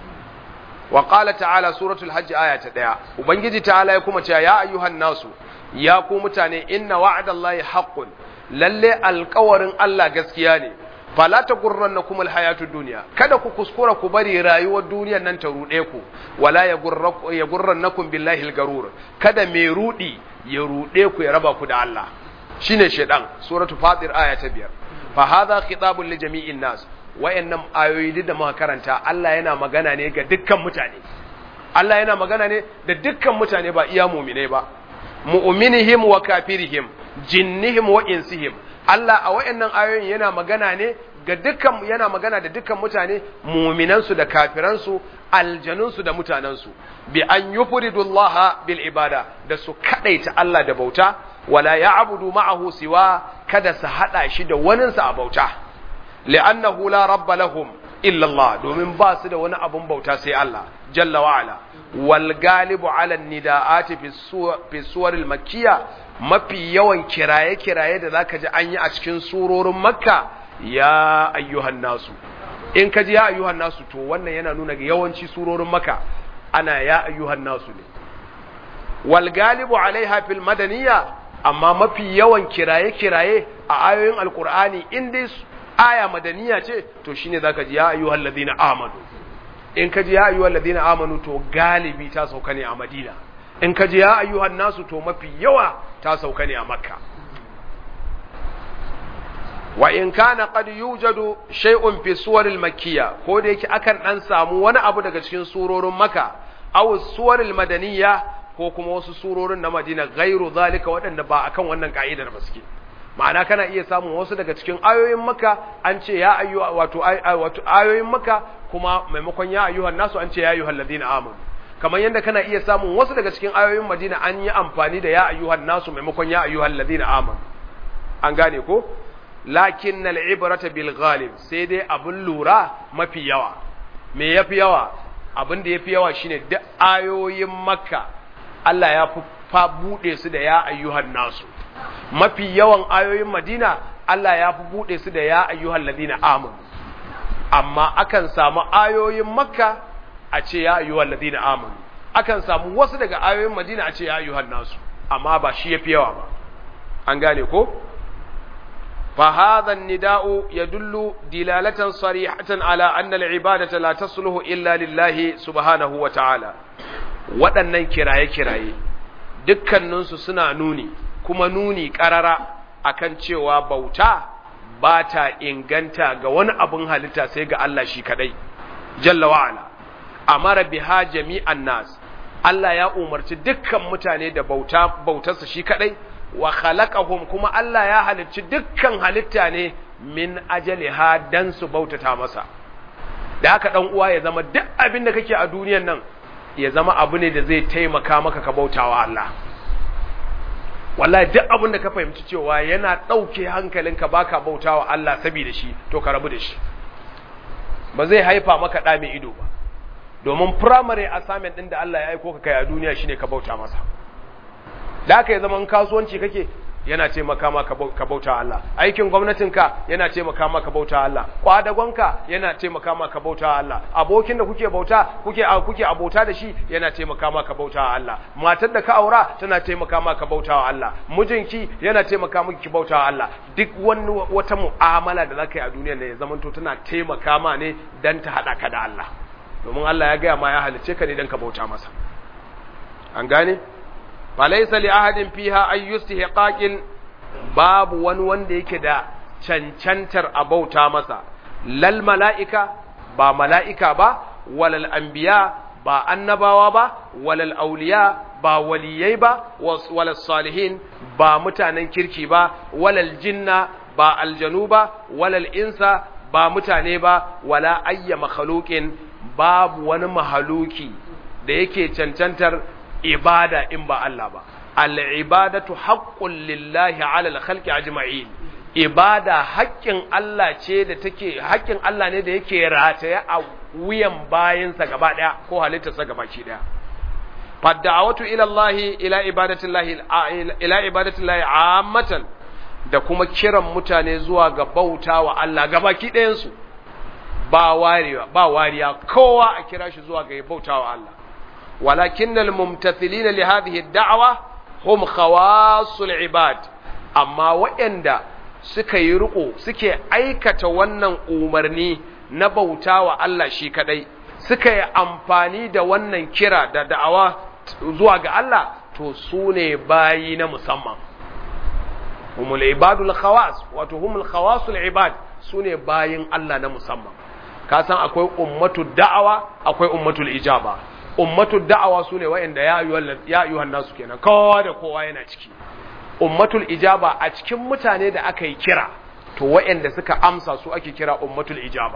wa qala ta'ala suratul hajj aya ta 1 ubangiji ta'ala ya kuma ce ya ayyuhan nasu ya ku mutane inna wa'adallahi haqqun lalle alƙawarin Allah gaskiya ne fala ta gurrannakum alhayatud dunya kada ku kuskura ku bari rayuwar duniyar nan ta rude ku wala ya gurrannakum billahi algarur kada mai rudi ya rude ku ya raba ku da Allah shine shedan suratu fatir aya ta biyar fa hadha khitabun li jami'in nas wayannan ayoyi da muka karanta Allah yana magana ne ga dukkan mutane Allah yana magana ne da dukkan mutane ba iya mu'minai ba mu'minihim wa kafirihim jinnihim wa insihim Allah a wayannan ayoyin yana magana ne ga dukkan yana magana da dukkan mutane mu'minansu da kafiransu aljanunsu da mutanensu bi an yufridullaha bil ibada da su kadaita Allah da bauta wala ya'budu ma'ahu siwa kada su hada shi da waninsa a bauta li'annahu la rabba lahum illa Allah domin ba su da wani abun bauta sai Allah jalla wa ala wal galibu ala nida'ati fi suwar al-makkiyya mafi yawan kiraye-kiraye da zaka ji an yi a cikin surorin makka ya ayyuhan nasu in ka ji ya ayyuhan nasu to wannan yana nuna ga yawanci surorin makka ana ya ayyuhan nasu ne wal galibu alaiha fil madaniyya amma mafi yawan kiraye-kiraye a ayoyin alkur'ani in dai aya madaniya ce to shine zaka ji ya ayyuhal ladina amanu in ka ji ya ayyuhal ladina amanu to galibi ta sauka ne a madina in ka ji ya ayyuhan nasu to mafi yawa ta sauka ne a makka wa in kana qad yujadu shay'un fi suwaril makkiyya ko da yake akan dan samu wani abu daga cikin surorin makka aw suwaril madaniyya ko kuma wasu surorin na madina gairu zalika waɗanda ba akan wannan ka'idar ba suke ma'ana kana iya samun wasu daga cikin ayoyin maka an ce ya ayyu wato wato ayoyin maka kuma maimakon ya ayyuhan nasu an ce ya ayyuhal ladina amanu kamar yadda kana iya samun wasu daga cikin ayoyin Madina an yi amfani da ya ayyuhan nasu maimakon ya ayyuhal ladina amanu an gane ko lakin al-ibrata bil ghalib sai dai abun lura mafi yawa me yafi yawa abin da yafi yawa shine duk ayoyin makka Allah ya fa bude su da ya ayyuhan nasu mafi yawan ayoyin Madina Allah ya fi buɗe su da ya ayyuhal ladina amanu amma akan samu ayoyin Makka a ce ya ayyuhal ladina amanu akan samu wasu daga ayoyin Madina a ce ya ayyuhan nasu amma ba shi yafi yawa ba an gane ko fa hadha an-nida'u yadullu dilalatan sarihatan ala anna al-ibadata la tasluhu illa lillahi subhanahu wa ta'ala waɗannan kiraye-kiraye dukkaninsu suna nuni kuma nuni ƙarara akan cewa bauta ba ta inganta ga wani abin halitta sai ga Allah shi kadai jalla wa'ala amara biha jami'an nas Allah ya umarci dukkan mutane da bauta bautarsa shi kadai wa khalaqahum kuma Allah ya halicci dukkan halitta ne min ajaliha dan su bautata masa da haka dan uwa ya zama duk abin da kake a duniyan nan ya zama abu ne da zai taimaka maka ka bautawa Allah wallahi duk abin da ka fahimci cewa yana ɗauke hankalinka baka bautawa Allah saboda shi to ka rabu da shi ba zai haifa maka ɗa mai ido ba domin primary assignment ɗin da Allah ya aiko ka kai a duniya shine ka bauta masa da haka ya zama in kasuwanci kake yana taimaka ma ka bauta Allah aikin gwamnatinka yana taimaka ma ka bauta Allah kwadagonka yana taimaka ma ka bauta Allah abokin da kuke bauta kuke kuke abota da shi yana taimaka ma ka bauta Allah matar da ka aura tana taimaka ma ka bauta Allah mijinki yana taimaka miki ki bauta Allah duk wani wata mu'amala da zaka yi a duniyar ne ya zamanto tana taimaka ma ne dan ta hada ka da Allah domin Allah ya gaya ma ya halice ka ne dan ka bauta masa an gane falaisa li ahadin fiha ay yustihqaqin babu wani wanda yake da cancantar abauta masa lal mala'ika ba mala'ika ba walal anbiya ba annabawa ba walal auliya ba waliyai ba walal salihin ba mutanen kirki ba walal jinna ba aljanu ba walal insa ba mutane ba wala ayya makhluqin babu wani mahaluki da yake cancantar ibada in ba Allah ba al-ibadatu haqqun lillahi 'ala al-khalqi ajma'in ibada haƙƙin Allah ce da take haƙƙin Allah ne da yake rataye a wuyan bayinsa gaba ɗaya ko halittarsa gaba ki ɗaya fadda'awatu ila Allah ila ibadatillahi ila ibadatillahi ammatan da kuma kiran mutane zuwa ga bautawa Allah gaba ki ɗayan su ba wariya ba wariya kowa a kira shi zuwa ga bautawa Allah walakinnal mumtathilina li hadhihi ad-da'wa hum khawasul ibad amma waɗanda suka yi riko suke aikata wannan umarni na bauta wa Allah shi kadai suka yi amfani da wannan kira da da'awa zuwa ga Allah to su ne bayi na musamman humul ibadul khawas wato humul khawasul ibad su ne bayin Allah na musamman ka san akwai ummatul da'awa akwai ummatul ijaba ummatul da'awa su ne wa'anda ya ayyuhan nasu kenan kowa da kowa yana ciki ummatul ijaba a cikin mutane da aka yi kira to waɗanda suka amsa su ake kira ummatul ijaba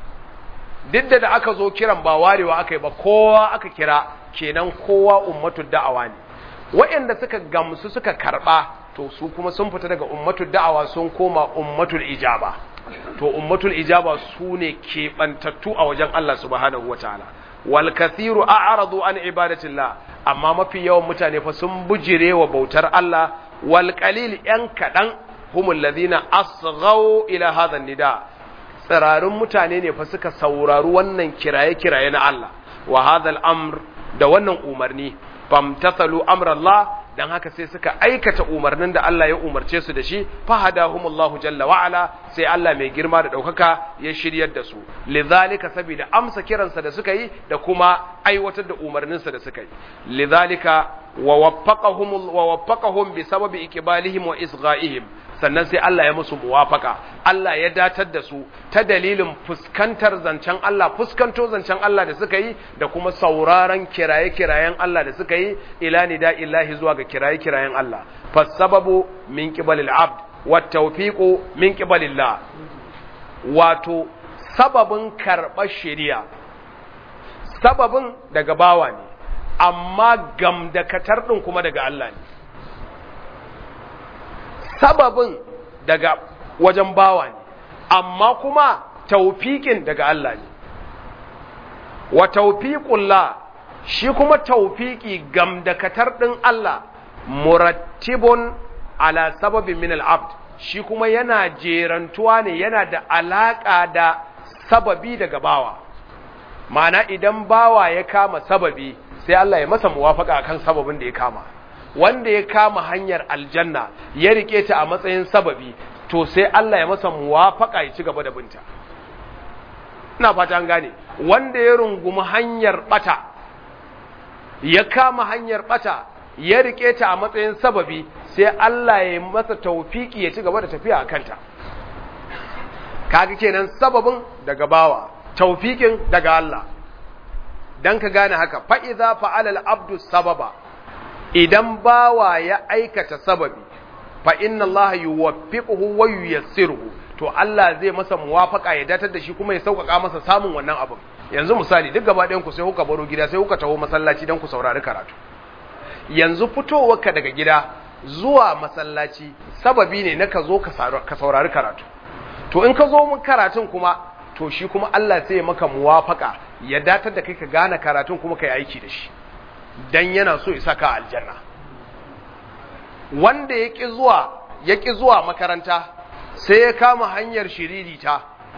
duk da aka zo kiran ba warewa aka yi ba kowa aka kira kenan kowa ummatul da'awa ne waɗanda suka gamsu suka karɓa to su kuma sun fita daga ummatul da'awa sun koma ummatul ijaba to ummatul ijaba su ne keɓantattu a wajen Allah subhanahu wataala wal kathiru a'radu an ibadatillah amma mafi yawan mutane fa sun bujire wa bautar Allah wal qalil yan kadan humul ladina asghaw ila hadha nida tsirarun mutane ne fa suka saurari wannan kiraye kiraye na Allah wa hadha al-amr da wannan umarni famtathalu amra Allah dan haka sai suka aikata umarnin da Allah ya umarce su da shi fahadahumullahu jalla wa ala sai Allah mai girma da daukaka ya shiryar da su lidhalika saboda amsa kiransa da suka yi da kuma aiwatar da umarninsa da suka yi lidhalika wa waffaqahum wa waffaqahum bi sababi iqbalihim wa isgha'ihim sannan sai Allah ya musu muwafaka Allah ya datar da su ta dalilin fuskantar zancen Allah fuskanto zancen Allah da suka yi da kuma sauraron kiraye-kirayen Allah da suka yi ila nida illahi zuwa ga kiraye-kirayen Allah fasababu min qibalil abd wat tawfiqu min qibalillah wato sababin karɓar shari'a sababin daga bawa ne amma gamdakatar din kuma daga Allah ne sababin daga wajen bawa ne amma kuma taufiƙin daga Allah ne wa taufiƙullah shi kuma taufiƙi gamdakatar ɗin Allah murattibun ala sababin min al'abd shi kuma yana jerantuwa ne yana da alaƙa da sababi daga bawa ma'ana idan bawa ya kama sababi sai Allah ya masa muwafaka akan sababin da ya kama wanda ya kama hanyar aljanna ya rike ta a matsayin sababi to sai Allah ya masa muwafaka ya ci gaba da binta ina fata an gane wanda ya rungumi hanyar bata ya kama hanyar bata ya rike ta a matsayin sababi sai Allah ya masa taufiki ya ci gaba da tafiya a kanta kaga kenan sababin daga bawa taufikin daga Allah dan ka gane haka fa idza fa'ala al-abdu sababa idan bawa ya aikata sababi fa inna Allah yuwaffiquhu wa yuyassiruhu to Allah zai masa muwafaka ya datar da shi kuma ya sauƙaƙa masa samun wannan abin yanzu misali duk gaba ɗayan ku sai kuka baro gida sai kuka taho masallaci dan ku saurari karatu yanzu fitowarka daga gida zuwa masallaci sababi ne na ka zo ka saurari karatu to in ka zo mun karatun kuma to shi kuma Allah sai ya maka muwafaka ya datar da kai ka gane karatun kuma ka yi aiki da shi dan yana so ya saka aljanna wanda ya ƙi zuwa ya ƙi zuwa makaranta sai ya kama hanyar shiririta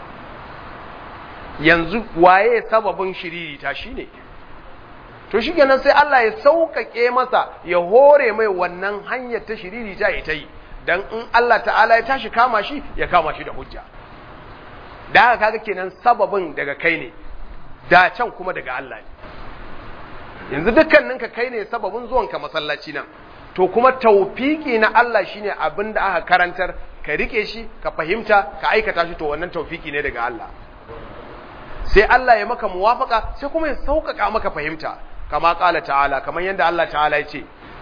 yanzu waye sababin shiririta shine to shi kenan sai Allah ya sauƙaƙe masa ya hore mai wannan hanyar ta shiririta ya ta yi dan in Allah ta'ala ya tashi kama shi ya kama shi da hujja da haka kaga kenan sababin daga kai ne da can kuma daga Allah ne yanzu dukkaninka kai ne sababin zuwanka masallaci nan to kuma taufiki na Allah shine abin da aka karantar ka rike shi ka fahimta ka aikata shi to wannan taufiki ne daga Allah sai Allah ya maka muwafaka sai kuma ya sauƙaƙa maka fahimta kama ƙala ta'ala kamar yadda Allah ta'ala ya ce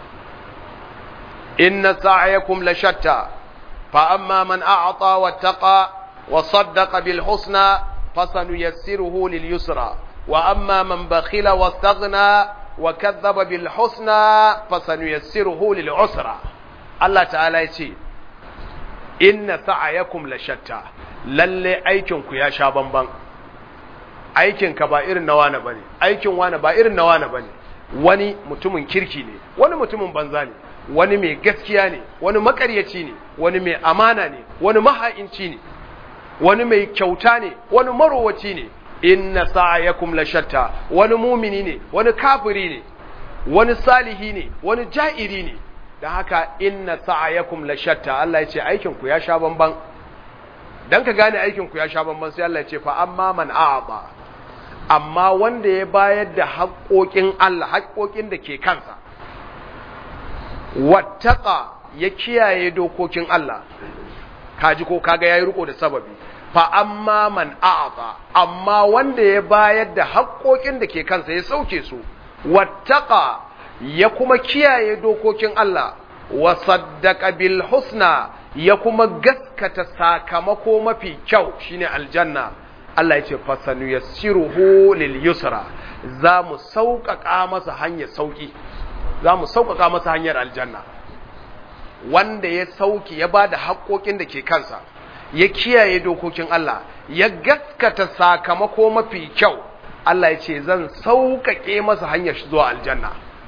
inna sa'ayakum la shatta fa amma man a'ata wattaqa wa saddaqa bil husna fasanuyassiruhu lil yusra wa amma man bakhila wastaghna wa kadhaba bil husna fasanuyassiruhu lil usra Allah ta'ala ya ce inna sa'ayakum la shatta lalle aikin ku ya sha bamban aikin ka ba irin na wani bane aikin wani ba irin na wani bane wani mutumin kirki ne wani mutumin banza ne wani mai gaskiya ne wani makaryaci ne wani mai amana ne wani maha'inci ne wani mai kyauta ne wani marowaci ne inna sa'ayakum la shatta wani mumini ne wani kafiri ne wani salihi ne wani ja'iri ne da haka inna sa'ayakum la shatta Allah ya ce aikin ku ya sha bamban dan ka gane aikin ku ya sha bamban sai Allah ya ce fa amma man a'ata amma wanda ya bayar da haƙoƙin Allah haƙoƙin da ke kansa wattaqa ya kiyaye dokokin Allah kaji ko kaga yayi riko da sababi fa amma man a'ata amma wanda ya bayar da haƙoƙin da ke kansa ya sauke su wattaqa ya kuma kiyaye dokokin Allah wa saddaqa bil husna ya kuma gaskata sakamako mafi kyau shine aljanna Allah ya ce fasanu yassiruhu lil yusra za mu sauƙaƙa masa hanyar sauƙi za mu sauƙaƙa masa hanyar aljanna wanda ya sauki ya bada haƙoƙin da ke kansa ya kiyaye dokokin Allah ya gaskata sakamako mafi kyau Allah ya ce zan sauƙaƙe masa hanyar zuwa aljanna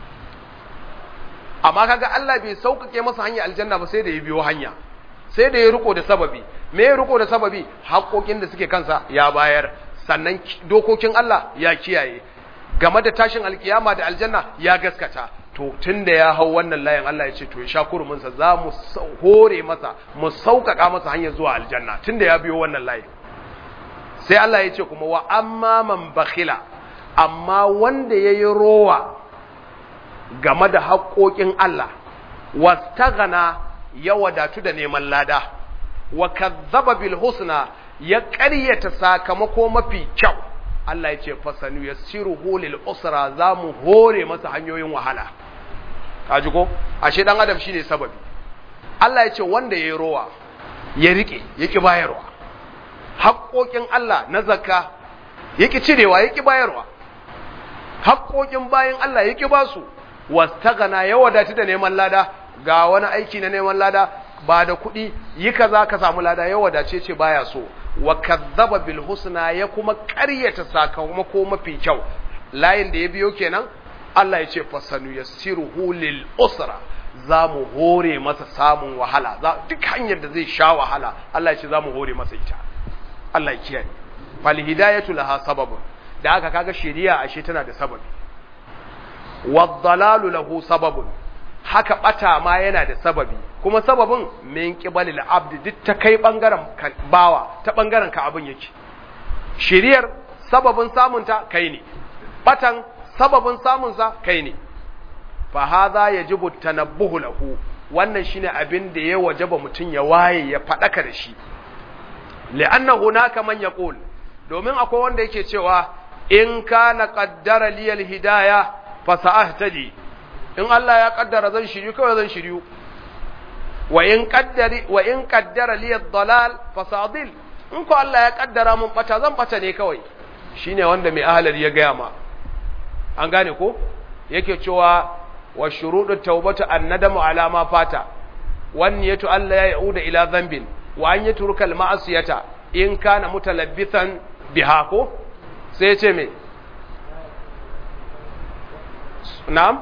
amma kaga Allah bai sauƙaƙe masa hanyar aljanna ba sai da ya biyo hanya sai da ya riko da sababi me ya riko da sababi haƙoƙin da suke kansa ya bayar sannan dokokin Allah ya kiyaye game da tashin alkiyama da aljanna ya gaskata to tunda ya hau wannan layin Allah ya ce to ya sha kurumin sa za mu hore masa mu sauƙaƙa masa hanyar zuwa aljanna tunda ya biyo wannan layin sai Allah ya ce kuma wa amma man bakhila amma wanda yayi rowa game da haƙoƙin Allah wastaghana ya wadatu da neman lada wa kazzaba bil husna ya ƙaryata sakamako mafi kyau Allah ya ce fasanu yassiruhu lil usra za mu hore masa hanyoyin wahala kaji ko ashe dan adam shine sababi Allah ya ce wanda yayi rowa ya rike yaki bayarwa haƙoƙin Allah na zakka yaki cirewa yaki bayarwa haƙoƙin bayin Allah yaki basu wastagana ya wadatu da neman lada ga wani aiki na neman lada ba da kuɗi yi kaza ka samu lada ya wadace ce baya so wa kazzaba bil husna ya kuma ƙaryata sakamako mafi kyau layin da ya biyo kenan Allah ya ce fasanu yassiruhu lil usra za mu hore masa samun wahala duk hanyar da zai sha wahala Allah ya ce za mu hore masa ita Allah ya kiyaye fal hidayatu laha sababun da aka kaga shari'a ashe tana da sababi waddalalu lahu sababun haka bata ma yana da sababi kuma sababin min qibalil abd duk ta kai bangaren bawa ta bangaren ka abin yake shiriyar sababin samun ta kai ne batan sababin samun sa kai ne fa hadha yajibu tanabbuhu lahu wannan shine abin da ya wajaba mutun ya waye ya fadaka da shi li'anna hunaka man yaqul domin akwai wanda yake cewa in kana qaddara liyal hidayah fasa'ahtadi in Allah ya kaddara zan shiryu kawai zan shiryu wa in qaddari wa in qaddara li ad-dalal fasadil in ko Allah ya kaddara mun bata zan bata ne kawai shine wanda mai ahlal ya gaya ma an gane ko yake cewa wa shuruɗu tawbatu annadamu ala ma fata wan yatu Allah ya yauda ila dhanbin wa an yatruka al-ma'siyata in kana mutalabbisan biha ko sai ya ce me نعم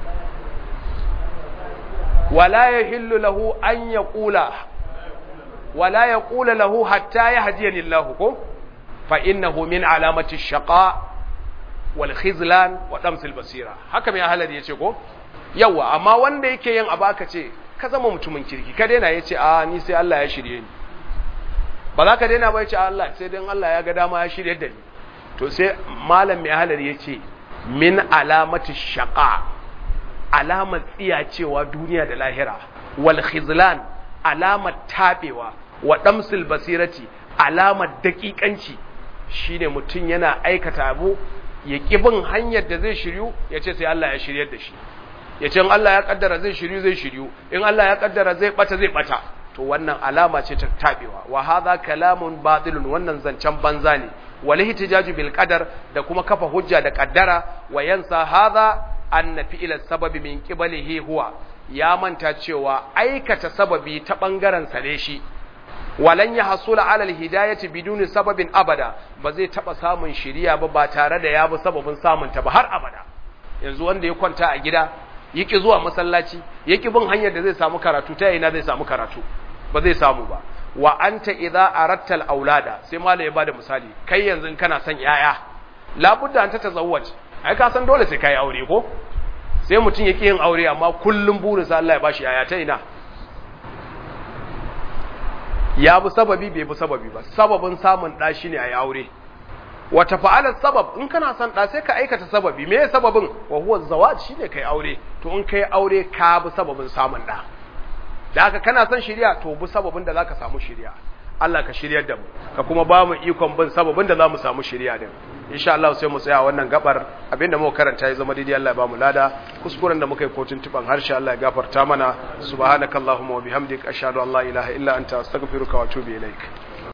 ولا يحل له أن يقول ولا يقول له حتى يهديني الله فإنه من علامة الشقاء والخذلان ودمس البصيرة haka mai ahalar yace ko yawa amma wanda yake yin abu aka ce ka zama mutumin kirki ka daina yace a ni sai Allah ya shirye ni ba za ka daina ba yace Allah sai dan Allah ya ga dama ya shirye da ni to sai malam mai ahalar yace min alamati shaqa alamar tsiyacewa duniya da lahira wal khizlan alamar tabewa wa damsil basirati alamar daƙiƙanci shine mutum yana aikata abu ya bin hanyar da zai shiryu ya ce sai Allah ya shiryar da shi ya ce in Allah ya kaddara zai shiryu zai shiryu in Allah ya kaddara zai bata zai bata to wannan alama ce ta tabewa wa hadha kalamun batilun wannan zancen banza ne wal ihtijaju bil qadar da kuma kafa hujja da kaddara wa yansa hadha anna fi'ila sababi min qibalihi huwa ya manta cewa aikata sababi ta bangaren sa ne shi walan ya hasula ala alhidayati biduni sababin abada ba zai taba samun shiriya ba ba tare da ya bi sababin samun ta ba har abada yanzu wanda ya kwanta a gida yaki zuwa masallaci yaki bin hanyar da zai samu karatu ta ina zai samu karatu ba zai samu ba wa anta idza aratta al-aulada sai malai ya bada misali kai yanzu in kana son yaya labudda anta tazawwaj ai ka san dole sai kai aure ko sai mutum yake yin aure amma kullum burinsa Allah ya bashi yaya ta ina ya bi sababi bai bi sababi ba sababin samun ɗa shine a yi aure wata fa'alar sabab in kana son ɗa sai ka aikata sababi me sababin wa huwa zawaj shine kai aure to in kai aure ka bi sababin samun ɗa da haka kana son shirya to bi sababin da zaka samu shirya Allah ka shiryar da mu ka kuma ba mu ikon bin sababin da za mu samu shirya din insha Allah sai mu tsaya wannan gabar abinda muka karanta ya zama daidai Allah ya ba mu lada kuskuren da muka yi kotun tuban harshe Allah ya gafarta mana subhanakallahumma wa bihamdika ashhadu an la ilaha illa anta astaghfiruka wa atubu ilaik